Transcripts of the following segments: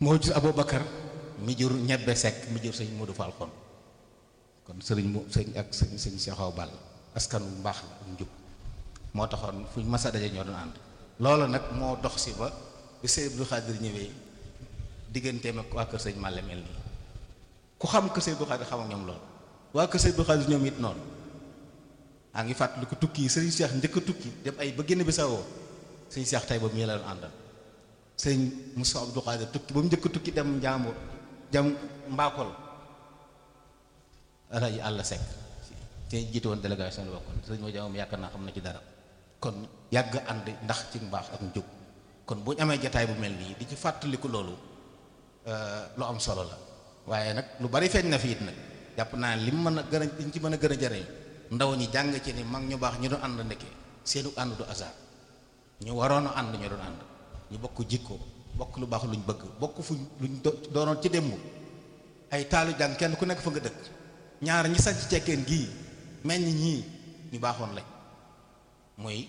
moo jur Aboubacar mi jur ñebbe sekk mi jur sëñ Modou Fall kon kon sëriñ mu sëñ ak sëñ sëñ Cheikh Awa Balla askan wu mbaax la ak njub moo taxoon fuñ masa daje ñoo doon ànd loolu nag moo dox si ba bi sëñ Abdou Khadir ñëwee digganteem ak waa kër sëñ Malle mel nii ku xam kër sëñ Abdou Khadir xam ak ñoom loolu waa kër sëñ Abdou Khadir ñoom it noonu a ngi fàttali ko tukki yi sëriñ Cheikh njëkk a tukki dem ay ba génn bi sawoo sëñ Cheikh tey boobu ñii la doon àndal sëñ Moussa Abdou Khadir tukki ba mu njëkk a tukki dem Njàmbur jam Mbakol alaji àll sekk te jiite woon délégation la bokkoon sëñ ma jamoom yaakaar naa xam na ci dara kon yàgg ànd ndax ci mbaax ak njub kon bu ñu amee jataay bu mel nii di ci fàttaliku loolu lu am solo la waaye nag lu bari feeñ na fi it nag jàpp naa li mu mën a gën a liñ ci mën a gën a jariñ ndaw ñi jàng ci ni mag ñu baax ñu doon ànd ndeke seenu ànd du hasard ñu waroon a ànd ñu doon ànd ñu bokk jikko bokk lu baax luñ bëgg bokk fuñ luñ doonoon ci démb ay taalu jàng kenn ku nekk fa nga dëkk ñaar ñi sañ ci cekkeen gii meññ ñii ñu baaxoon lañ muy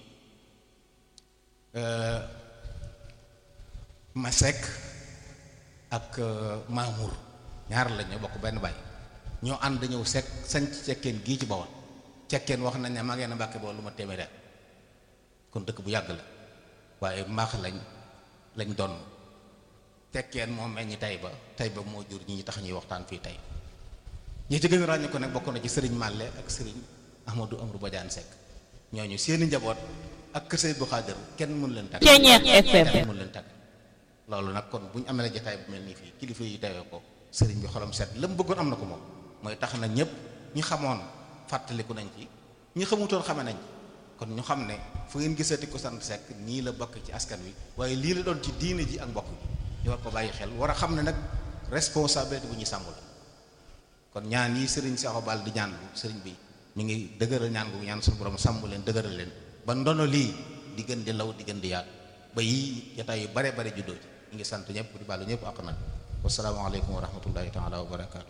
Masek ak Mamour ñaar lañ ñoo bokk benn baay ñoo ànd ñëw sekk sañ ci cekkeen gii ci Bawol cekkeen wax nañ ne maa ngeen a mbàkke Bawol lu ma téeméer kon dëkk bu yàgg la waaye mbaax lañ lañ doon tekkeen moo meññ tey ba tey ba moo jur ñi tax ñuy waxtaan fii tey ñi ci gën a ràññee ko nag bokk na ci sëriñ Màlle ak sëriñ Ahmadou Amrou Badiane Seck ñooñu seeni njaboot ak kër Sëriñ bu Xaadir kenn mënu leen tàgg kenn mënu leen tàgg loolu nag kon bu ñu amee la jotaay bu mel nii fii kilifa yi tawee ko sëriñ bi xolam set la mu bëggoon am na ko moom mooy tax na ñëpp ñi xamoon fàttaliku nañ ci ñi xamutoon xame nañ kon ñu xam ne fu ngeen gisati ko sant Seck nii la bokk ci askan wi waaye lii la doon ci diine ji ak mbokk ji ñu war ko bàyyi xel war a xam ne nag responsabilité bu ñuy sàmm la kon ñaan yi sëriñ Cheikh Obal di ñaan bu sëriñ bi ñu ngi dëgëral ñaan gu ñaan suñu borom sàmm leen dëgëral leen ba ndono lii di gën di law di gën di yaatu ba yii jotaay yu bare bare juddoo ci ñu ngi sant ñëpp di baalu ñëpp ak nag wasalaamaaleykum wa rahmatullahi taala wa barakaatu.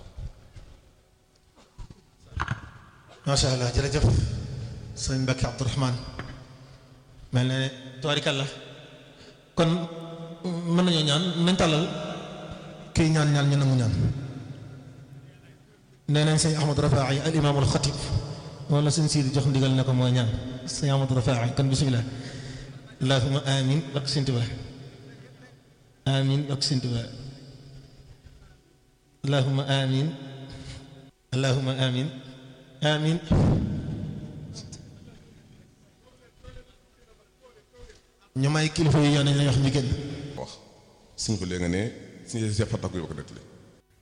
macha allah jërëjëf sëñ Mbacke Abdourahmane mel ne tubaarikàlla kon mën nañoo ñaan nañ tàllal kii ñaan ñaan ñu nangu ñaan nee nañ sëñ Ahmad Rafaa'i al imaam al xatib wala sëñ Sidi jox ndigal ne ko mooy ñaan sëñ Ahmad Rafaa'i kon bisimilah allahumma amin ak sëñ Tuubaa amin ak sëñ Tuubaa allahumma amin allahumma amin amin ñu may kilifa yi yoon nañ la wax ñu génn wax suñ ko léegi nga ne suñu see fatak yu ko nettali